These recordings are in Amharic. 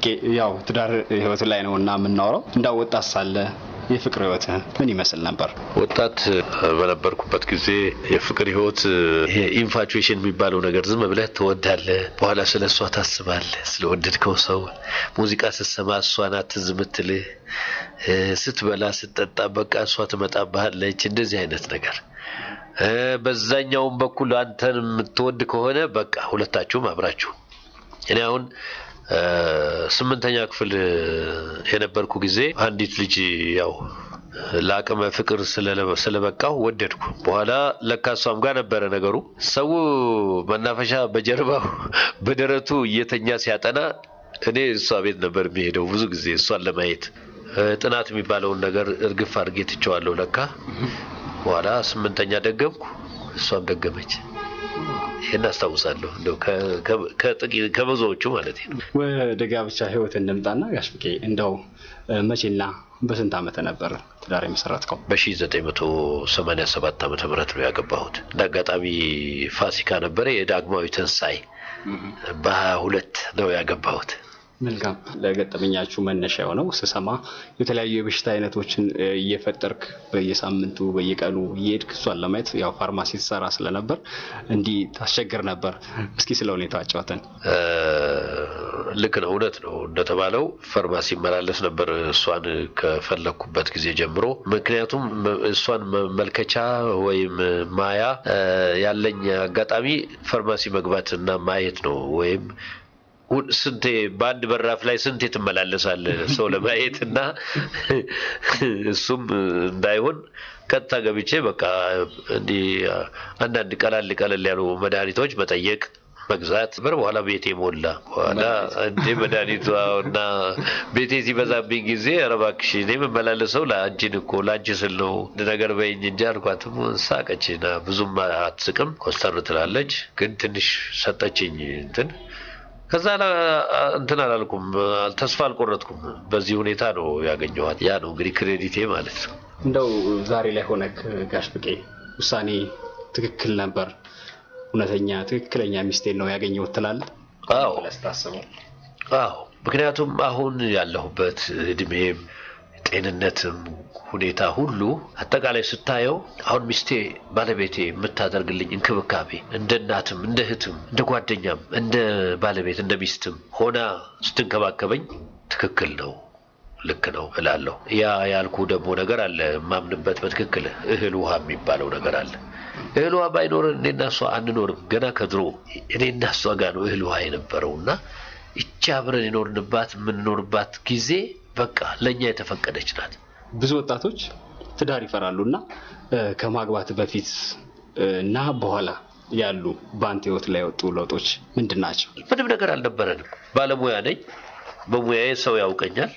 ብቄ ያው ትዳር ህይወት ላይ ነው እና የምናወራው እንዳው ወጣት ሳለ የፍቅር ህይወት ምን ይመስል ነበር? ወጣት በነበርኩበት ጊዜ የፍቅር ህይወት ይሄ ኢንፋቹዌሽን የሚባለው ነገር ዝም ብለህ ትወዳለህ፣ በኋላ ስለ እሷ ታስባለህ። ስለወደድከው ሰው ሙዚቃ ስትሰማ እሷ ናት ትዝ የምትልህ፣ ስትበላ ስትጠጣ በቃ እሷ ትመጣብሃለች። እንደዚህ አይነት ነገር በዛኛውም በኩል አንተን የምትወድ ከሆነ በቃ ሁለታችሁም አብራችሁ እኔ አሁን ስምንተኛ ክፍል የነበርኩ ጊዜ አንዲት ልጅ ያው ለአቅመ ፍቅር ስለበቃው ወደድኩ። በኋላ ለካ እሷም ጋር ነበረ ነገሩ። ሰው መናፈሻ በጀርባው በደረቱ እየተኛ ሲያጠና እኔ እሷ ቤት ነበር የሚሄደው ብዙ ጊዜ እሷን ለማየት። ጥናት የሚባለውን ነገር እርግፍ አድርጌ ትቼዋለሁ ለካ። በኋላ ስምንተኛ ደገምኩ፣ እሷም ደገመች። ይህን አስታውሳለሁ እንደው ከብዙዎቹ ማለት ነው። ወደ ጋብቻ ህይወት እንምጣና ጋሽ ብቄ እንደው መቼና በስንት ዓመተ ነበር ትዳር የመሰረትከው? በ1987 ዓመተ ምህረት ነው ያገባሁት። እንደ አጋጣሚ ፋሲካ ነበረ የዳግማዊ ትንሣኤ በሀያ ሁለት ነው ያገባሁት። መልካም ለገጠመኛችሁ መነሻ የሆነው ስሰማ የተለያዩ የበሽታ አይነቶችን እየፈጠርክ በየሳምንቱ በየቀኑ እየሄድክ እሷን ለማየት ያው ፋርማሲ ትሰራ ስለነበር እንዲህ ታስቸግር ነበር። እስኪ ስለ ሁኔታ አጫውተን። ልክ ነው፣ እውነት ነው እንደተባለው ፋርማሲ መላለስ ነበር እሷን ከፈለግኩበት ጊዜ ጀምሮ። ምክንያቱም እሷን መመልከቻ ወይም ማያ ያለኝ አጋጣሚ ፋርማሲ መግባት እና ማየት ነው ወይም ስንቴ በአንድ በራፍ ላይ ስንቴ ትመላለሳለህ ሰው ለማየት እና እሱም እንዳይሆን ቀጥታ ገብቼ በቃ እንዲህ አንዳንድ ቀላል ቀለል ያሉ መድኃኒቶች መጠየቅ መግዛት በር በኋላ ቤቴ ሞላ። በኋላ እንዴ መድኃኒቱ እና ቤቴ ሲበዛብኝ ጊዜ ኧረ እባክሽ እኔ የምመላለሰው ለአንቺን እኮ ለአንቺ ስል ነው ነገር በይኝ እንጂ አልኳትም። ሳቀችና ብዙም አትስቅም፣ ኮስተር ትላለች። ግን ትንሽ ሰጠችኝ እንትን ከዛ እንትን አላልኩም፣ ተስፋ አልቆረጥኩም። በዚህ ሁኔታ ነው ያገኘኋት። ያ ነው እንግዲህ ክሬዲቴ ማለት ነው። እንደው ዛሬ ላይ ሆነክ ጋሽ ብቄ ውሳኔ ትክክል ነበር፣ እውነተኛ ትክክለኛ ሚስቴን ነው ያገኘሁት ትላለህ? አዎ ስታስበው። አዎ ምክንያቱም አሁን ያለሁበት እድሜም ጤንነትም ሁኔታ ሁሉ አጠቃላይ ስታየው አሁን ሚስቴ ባለቤቴ የምታደርግልኝ እንክብካቤ እንደ እናትም እንደ እህትም እንደ ጓደኛም እንደ ባለቤት እንደ ሚስትም ሆና ስትንከባከበኝ ትክክል ነው፣ ልክ ነው እላለሁ። ያ ያልኩ ደግሞ ነገር አለ የማምንበት በትክክል እህል ውሃ የሚባለው ነገር አለ። እህል ውሃ ባይኖረን እኔና እሷ አንኖርም። ገና ከድሮ እኔና እሷ ጋር ነው እህል ውሃ የነበረው እና ይቺ አብረን የኖርንባት የምንኖርባት ጊዜ በቃ ለእኛ የተፈቀደች ናት። ብዙ ወጣቶች ትዳር ይፈራሉ እና ከማግባት በፊት እና በኋላ ያሉ በአንተ ህይወት ላይ የወጡ ለውጦች ምንድን ናቸው? ምንም ነገር አልነበረንም። ባለሙያ ነኝ። በሙያዬ ሰው ያውቀኛል።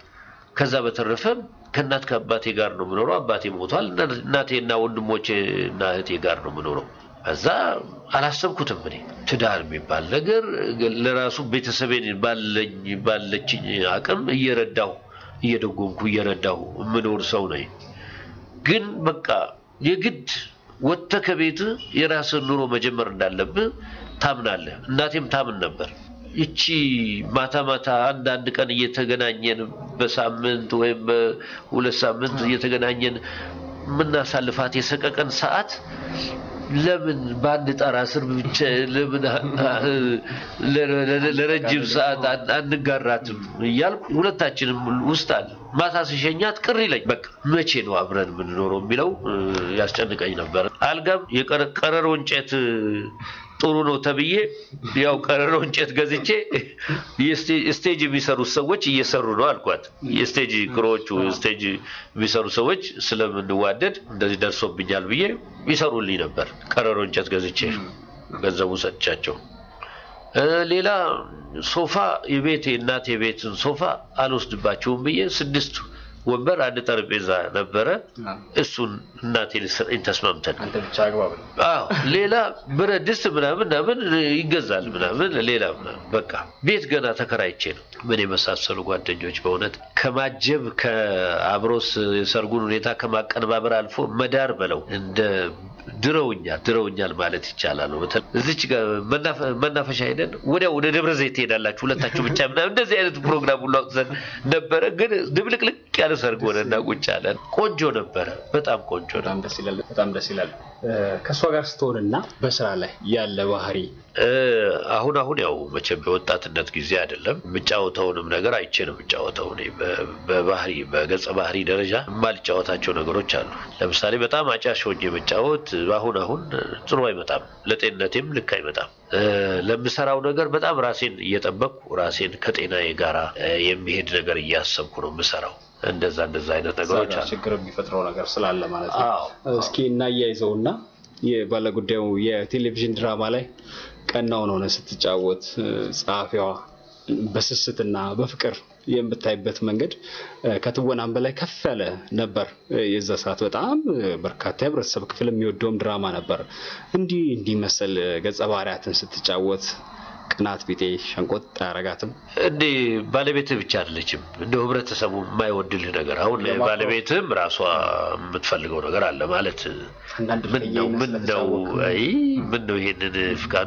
ከዛ በተረፈ ከእናት ከአባቴ ጋር ነው የምኖረው። አባቴ ሞቷል። እናቴና ወንድሞቼ እና እህቴ ጋር ነው የምኖረው። እዛ አላሰብኩትም። እኔ ትዳር የሚባል ነገር ለራሱ ቤተሰቤን ባለኝ ባለችኝ አቅም እየረዳሁ እየደጎምኩ እየረዳሁ የምኖር ሰው ነኝ። ግን በቃ የግድ ወጥተህ ከቤት የራስን ኑሮ መጀመር እንዳለብህ ታምናለህ። እናቴም ታምን ነበር። ይቺ ማታ ማታ አንድ አንድ ቀን እየተገናኘን በሳምንት ወይም በሁለት ሳምንት እየተገናኘን የምናሳልፋት የሰቀቀን ሰዓት ለምን በአንድ ጣራ ስር ብቻ ለምን ለረጅም ሰዓት አንጋራትም እያልኩ ሁለታችንም ውስጥ አለ። ማታ ሲሸኛት ቅር ይለኝ። በቃ መቼ ነው አብረን የምንኖረው የሚለው ያስጨንቀኝ ነበር። አልጋም የቀረሮ እንጨት ጥሩ ነው ተብዬ ያው ቀረሮ እንጨት ገዝቼ ስቴጅ የሚሰሩት ሰዎች እየሰሩ ነው አልኳት። የስቴጅ ክሮዎቹ ስቴጅ የሚሰሩ ሰዎች ስለምንዋደድ እንደዚህ ደርሶብኛል ብዬ ይሰሩልኝ ነበር። ቀረሮ እንጨት ገዝቼ ገንዘቡ ሰጥቻቸው። ሌላ ሶፋ የቤት እናቴ የቤትን ሶፋ አልወስድባቸውም ብዬ ስድስት ወንበር አንድ ጠረጴዛ ነበረ። እሱን እናቴ ልትሰጠኝ ተስማምተን አንተ ብቻ አግባብ ነው። አዎ ሌላ ብረት ድስት ምናምን ምናምን ይገዛል ምናምን ሌላ ምናምን በቃ ቤት ገና ተከራይቼ ነው። ምን የመሳሰሉ ጓደኞች በእውነት ከማጀብ ከአብሮስ የሰርጉን ሁኔታ ከማቀነባበር አልፎ መዳር በለው እንደ ድረውኛል ድረውኛል ማለት ይቻላል። በተለይ እዚች ጋር መናፈ- መናፈሻ ሄደን ወዲያው ወደ ደብረ ዘይት ትሄዳላችሁ ሁለታችሁ ብቻ ምናምን እንደዚህ አይነት ፕሮግራም ሁሉ አውጥተን ነበረ። ግን ድብልቅልቅ ያለ ሰርግ ሆነና ቁጭ አለን። ቆንጆ ነበረ፣ በጣም ቆንጆ ነው። በጣም ደስ ይላል። በጣም ደስ ይላል። እ፣ ከእሷ ጋር ስትሆንና በስራ ላይ ያለ ባህሪ እ፣ አሁን አሁን ያው መቼም የወጣትነት ጊዜ አይደለም። የምጫወተውንም ነገር አይቼ ነው የምጫወተው። እኔ በ- በባህሪ በገጸ ባህሪ ደረጃ የማልጫወታቸው ነገሮች አሉ። ለምሳሌ በጣም አጫሽ ሆኜ መጫወት አሁን አሁን ጥሩ አይመጣም፣ ለጤንነቴም ልክ አይመጣም። እ፣ ለምሰራው ነገር በጣም ራሴን እየጠበቅኩ ራሴን ከጤናዬ ጋራ እ፣ የሚሄድ ነገር እያሰብኩ ነው የምሰራው። እንደዛ እንደዛ አይነት ነገሮች እዛ ጋር አሉ። ችግር የሚፈጥረው ነገር ስላለ ማለት ነው። አዎ። እስኪ እናያይዘውና የባለጉዳዩ የቴሌቪዥን ድራማ ላይ ቀናውን ሆነ ስትጫወት እ፣ ጸሐፊዋ በስስትና በፍቅር የምታይበት መንገድ እ፣ ከትወናም በላይ ከፍ ያለ ነበር። እ፣ የዛ ሰዓት በጣም እ፣ በርካታ የህብረተሰብ ክፍል የሚወደውም ድራማ ነበር። እንዲህ እንዲህ መሰል እ፣ ገጸ ባህሪያትን ስትጫወት ቅናት ቢጤ ሸንቆጥ አያረጋትም? እንዴ ባለቤትህ ብቻ አይደለችም። እንደ ህብረተሰቡ የማይወድልህ ነገር አሁን ለማክበር- ባለቤትህም ራሷ የምትፈልገው ነገር አለ ማለት አንዳንድ ምን ነው ምን ነው ስለተጫወትክ አይ ምን ነው ይሄንን ፍቃዱ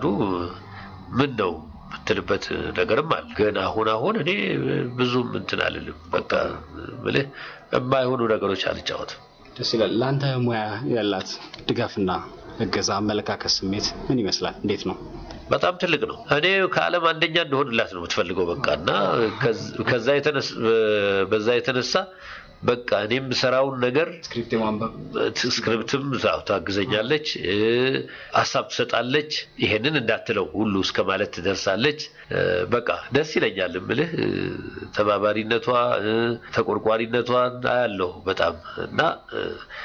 ምን ነው የምትልበት ነገርም አለ። ግን አሁን አሁን እኔ ብዙም እንትን አልልም። በቃ ብልህ የማይሆኑ ነገሮች አልጫወትም። ደስ ይላል። ለአንተ ሙያ ያላት ድጋፍና እገዛ፣ አመለካከት፣ ስሜት ምን ይመስላል? እንዴት ነው? በጣም ትልቅ ነው። እኔ ከዓለም አንደኛ እንደሆንላት ነው የምትፈልገው። በቃ እና ከዝ- ከዛ የተነስ በዛ የተነሳ በቃ እኔም ሰራውን ነገር ስክሪፕት የማንበብ ስክሪፕትም ዛው ታግዘኛለች፣ እ፣ ሀሳብ ትሰጣለች። ይሄንን እንዳትለው ሁሉ እስከ ማለት ትደርሳለች። እ፣ በቃ ደስ ይለኛል እምልህ እ፣ ተባባሪነቷ እ፣ ተቆርቋሪነቷን አያለሁ በጣም እና እ፣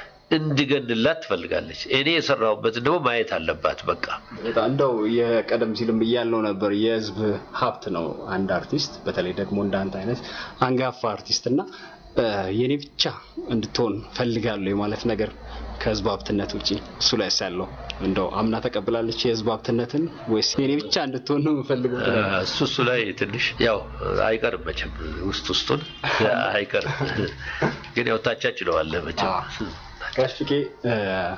እንድገንላት ትፈልጋለች። እኔ የሰራሁበትን ደግሞ ማየት አለባት። በቃ በጣም እንደው የቀደም ሲልም እያልነው ነበር የህዝብ ሀብት ነው አንድ አርቲስት፣ በተለይ ደግሞ እንዳንተ አይነት አንጋፋ አርቲስት እና እ፣ የኔ ብቻ እንድትሆን ፈልጋለሁ የማለት ነገር ከህዝብ ሀብትነት ውጪ እሱ ላይ ያለው እንደው አምና ተቀብላለች የህዝብ ሀብትነትን ወይስ የኔ ብቻ እንድትሆን ነው የምፈልገው? ትላለች? እሱ እሱ ላይ ትንሽ ያው አይቀርም መቼም ውስጥ ውስጡን አይቀርም፣ ግን ያው ታቻችለዋለህ መቼም ጋሽ ፍቄ እ፣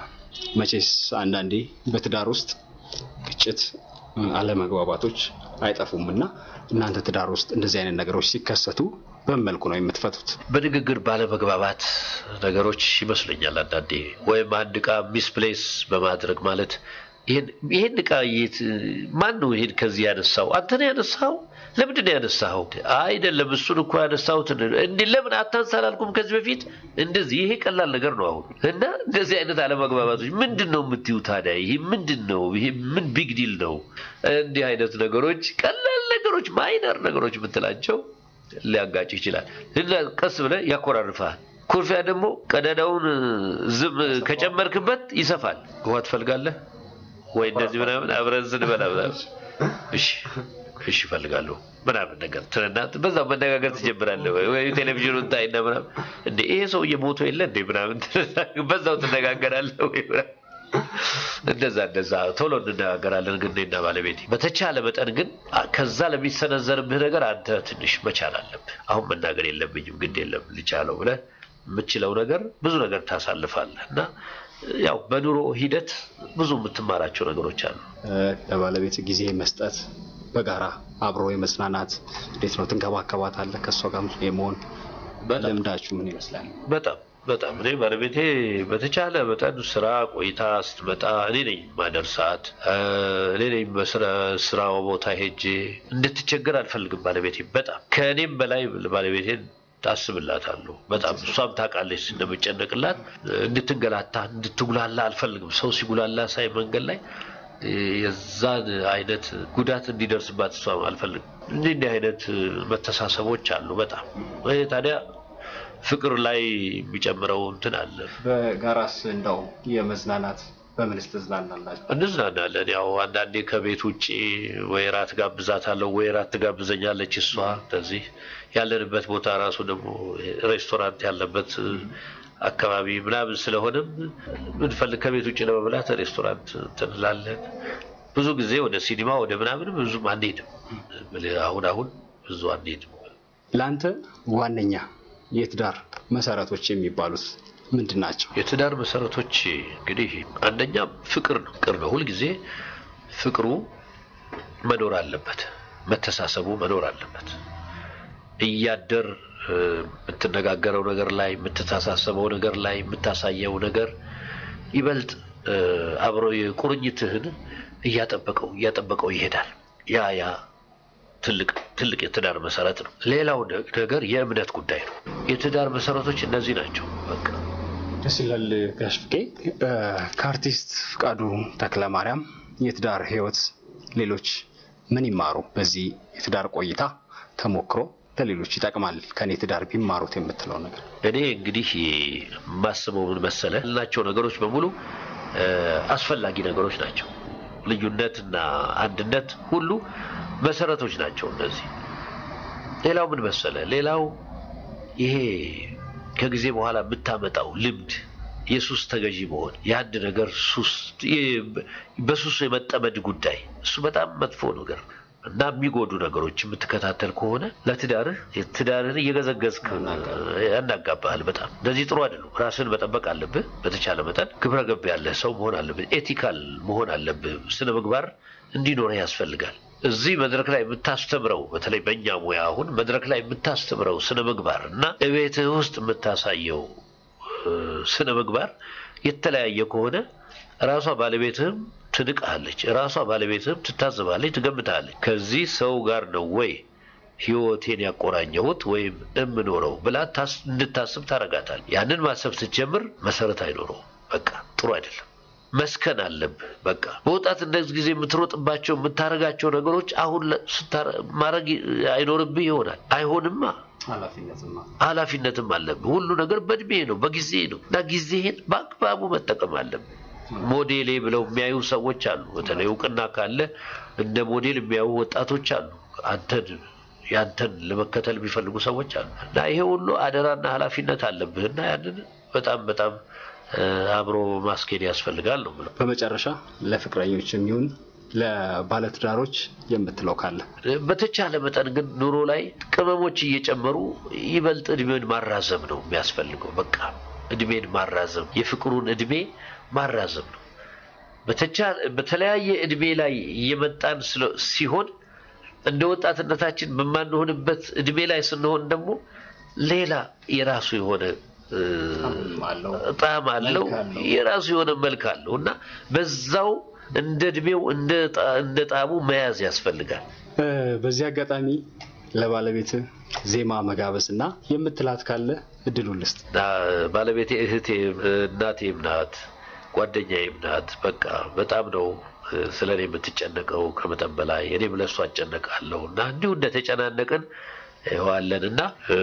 መቼስ አንዳንዴ በትዳር ውስጥ ግጭት፣ እ፣ አለመግባባቶች አይጠፉም እና እናንተ ትዳር ውስጥ እንደዚህ አይነት ነገሮች ሲከሰቱ በምን መልኩ ነው የምትፈቱት? በንግግር ባለመግባባት ነገሮች ይመስለኛል አንዳንዴ ወይም አንድ እቃ ሚስፕሌስ በማድረግ ማለት ይሄን ይሄን እቃ የት ማን ነው ይሄን ከዚህ ያነሳው? አንተ ነው ያነሳው? ለምንድን ነው ያነሳው? አይደለም እሱን እኮ ያነሳሁት እንዴ ለምን አታንሳ አላልኩም ከዚህ በፊት? እንደዚህ ይሄ ቀላል ነገር ነው አሁን እና እንደዚህ አይነት አለመግባባቶች ምንድን ነው የምትዩ ታዲያ? ይሄ ምንድን ነው? ይሄ ምን ቢግ ዲል ነው? እንዲህ አይነት ነገሮች ቀላል ነገሮች ማይነር ነገሮች የምትላቸው ሊያጋጭ ይችላል እና ቀስ ብለህ ያኮራርፋል። ኩርፊያ ደግሞ ቀዳዳውን ዝም ከጨመርክበት ይሰፋል። ውሃ ትፈልጋለህ ወይ እንደዚህ ምናምን አብረን ስንበላ ምናምን እሺ እሺ እፈልጋለሁ ምናምን ነገር ትልና በዛው መነጋገር ትጀምራለህ። ወይ ወይ ቴሌቪዥኑን ታይና ምናምን እንዴ ይሄ ሰውዬ ሞቶ የለ እንዴ ምናምን ትልና በዛው ትነጋገራለህ ወይ ምናምን እንደዛ እንደዛ ቶሎ እንነጋገራለን። ግን እኔና ባለቤቴ በተቻለ መጠን ግን አ- ከዛ ለሚሰነዘርብህ ነገር አንተ ትንሽ መቻል አለብህ። አሁን መናገር የለብኝም ግድ የለም ልቻለው ብለህ የምችለው ነገር ብዙ ነገር ታሳልፋለህ እና ያው በኑሮ ሂደት ብዙ የምትማራቸው ነገሮች አሉ። እ፣ ለባለቤት ጊዜ መስጠት፣ በጋራ አብሮ የመጽናናት እንዴት ነው ትንከባከባታለህ? ከእሷ ጋር የመሆን ልምዳችሁ ምን ይመስላል? በጣም በጣም እኔ ባለቤቴ በተቻለ መጠን ስራ ቆይታ ስትመጣ እኔ ነኝ ማደርሳት፣ እ፣ እኔ ነኝ በስራ- ስራው ቦታ ሄጄ እንድትቸገር አልፈልግም። ባለቤቴ በጣም ከእኔም በላይ ባለቤቴን ታስብላታለሁ። በጣም እሷም ታውቃለች እንደምጨነቅላት። እንድትንገላታ እንድትጉላላ አልፈልግም። ሰው ሲጉላላ ሳይ መንገድ ላይ እ፣ የዛን አይነት ጉዳት እንዲደርስባት እሷ አልፈልግም። እንዲህ እንዲህ አይነት መተሳሰቦች አሉ በጣም ይሄ ታዲያ ፍቅር ላይ የሚጨምረው እንትን አለ። በጋራስ እንደው የመዝናናት በምንስ ትዝናናላችሁ? እንዝናናለን። ያው አንዳንዴ ከቤት ውጭ ወይ ራት ጋብዛታለሁ ወይ ራት ትጋብዘኛለች እሷ። እንደዚህ ያለንበት ቦታ ራሱ ደግሞ ሬስቶራንት ያለበት አካባቢ ምናምን ስለሆነም ምንፈልግ ከቤት ውጭ ለመብላት ሬስቶራንት እንትን እንላለን። ብዙ ጊዜ ወደ ሲኒማ ወደ ምናምን ብዙም አንሄድም። አሁን አሁን ብዙ አንሄድም። ለአንተ ዋነኛ የትዳር መሰረቶች የሚባሉት ምንድን ናቸው? የትዳር መሰረቶች እንግዲህ አንደኛ ፍቅር ነው። ፍቅር ነው። ሁልጊዜ ፍቅሩ መኖር አለበት። መተሳሰቡ መኖር አለበት። እያደር እ፣ የምትነጋገረው ነገር ላይ የምትተሳሰበው ነገር ላይ የምታሳየው ነገር ይበልጥ እ፣ አብሮ የቁርኝትህን እያጠበቀው እያጠበቀው ይሄዳል። ያ ያ ትልቅ ትልቅ የትዳር መሰረት ነው። ሌላው ነ- ነገር የእምነት ጉዳይ ነው። የትዳር መሰረቶች እነዚህ ናቸው። በቃ ደስ ይላል ጋሽ ፍቄ። እ፣ ከአርቲስት ፍቃዱ ተክለማርያም የትዳር ህይወት ሌሎች ምን ይማሩ? በዚህ የትዳር ቆይታ ተሞክሮ ለሌሎች ይጠቅማል ከኔ ትዳር ቢማሩት የምትለው ነገር? እኔ እንግዲህ የማስበው ምን መሰለ ያልናቸው ነገሮች በሙሉ እ፣ አስፈላጊ ነገሮች ናቸው። ልዩነትና አንድነት ሁሉ መሰረቶች ናቸው እነዚህ። ሌላው ምን መሰለ ሌላው ይሄ ከጊዜ በኋላ የምታመጣው ልምድ የሱስ ተገዢ መሆን የአንድ ነገር ሱስ የ- በሱስ የመጠመድ ጉዳይ እሱ በጣም መጥፎ ነገር እና የሚጎዱ ነገሮች የምትከታተል ከሆነ ለትዳርህ ትዳርህን እየገዘገዝክ ያናጋባሃል። በጣም እንደዚህ ጥሩ አይደለም። ራስን መጠበቅ አለብህ። በተቻለ መጠን ግብረ ገብ ያለህ ሰው መሆን አለብህ። ኤቲካል መሆን አለብህ። ስነ ምግባር እንዲኖርህ ያስፈልጋል። እዚህ መድረክ ላይ የምታስተምረው በተለይ በእኛ ሙያ አሁን መድረክ ላይ የምታስተምረው ስነ ምግባር እና እቤትህ ውስጥ የምታሳየው እ፣ ስነ ምግባር የተለያየ ከሆነ ራሷ ባለቤትህም ትንቅሃለች፣ ራሷ ባለቤትህም ትታዘባለች፣ ትገምታለች። ከዚህ ሰው ጋር ነው ወይ ህይወቴን ያቆራኘሁት ወይም የምኖረው ብላ ታስ- እንድታስብ ታረጋታል። ያንን ማሰብ ስትጀምር መሰረት አይኖረውም። በቃ ጥሩ አይደለም። መስከን አለብህ። በቃ በወጣትነት ጊዜ የምትሮጥባቸው የምታረጋቸው ነገሮች አሁን ለ- ስታረ- ማድረግ አይኖርብህ ይሆናል። አይሆንማ ኃላፊነትማ ኃላፊነትም አለብህ። ሁሉ ነገር በእድሜ ነው፣ በጊዜ ነው እና ጊዜህን በአግባቡ መጠቀም አለብህ። ሞዴሌ ብለው የሚያዩ ሰዎች አሉ። በተለይ እውቅና ካለ እንደ ሞዴል የሚያዩ ወጣቶች አሉ። አንተን ያንተን ለመከተል የሚፈልጉ ሰዎች አሉ እና ይሄ ሁሉ አደራና ኃላፊነት አለብህ እና ያንን በጣም በጣም እ፣ አብሮ ማስኬድ ያስፈልጋል ነው የምለው። በመጨረሻ ለፍቅረኞች የሚሆን ለባለትዳሮች የምትለው ካለ? በተቻለ መጠን ግን ኑሮ ላይ ቅመሞች እየጨመሩ ይበልጥ እድሜን ማራዘም ነው የሚያስፈልገው። በቃ እድሜን ማራዘም፣ የፍቅሩን እድሜ ማራዘም ነው። በተቻለ በተለያየ እድሜ ላይ እየመጣን ስለ- ሲሆን እንደ ወጣትነታችን በማንሆንበት እድሜ ላይ ስንሆን ደግሞ ሌላ የራሱ የሆነ እ፣ አለው ጣዕም አለው፣ መልክ አለው። የራሱ የሆነ መልክ አለው እና በዛው እንደ እድሜው እንደ ጣ- እንደ ጣዕሙ መያዝ ያስፈልጋል። እ፣ በዚህ አጋጣሚ ለባለቤት ዜማ መጋበዝ እና የምትላት ካለ እድሉን ልስጥ። እና ባለቤቴ እህቴ እናቴም ናት፣ ጓደኛዬም ናት። በቃ በጣም ነው ስለ እኔ የምትጨነቀው ከመጠን በላይ እኔም ለእሷ እጨነቃለሁ እና እንዲሁ እንደተጨናነቅን ይኸዋለን እና እ፣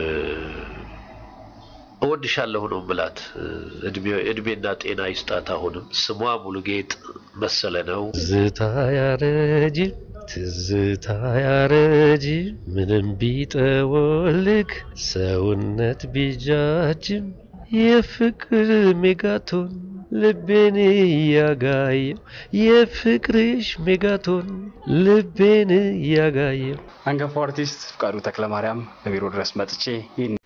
እወድሻለሁ ነው ምላት። እድሜ- እድሜና ጤና ይስጣት። አሁንም ስሟ ሙሉጌጥ መሰለ ነው። ትዝታ ያረጅም ትዝታ ያረጅም ምንም ቢጠወልግ ሰውነት ቢጃጅም የፍቅር ሜጋቶን ልቤን እያጋየው የፍቅርሽ ሜጋቶን ልቤን እያጋየው አንጋፋው አርቲስት ፍቃዱ ተክለማርያም በቢሮ ድረስ መጥቼ ይህን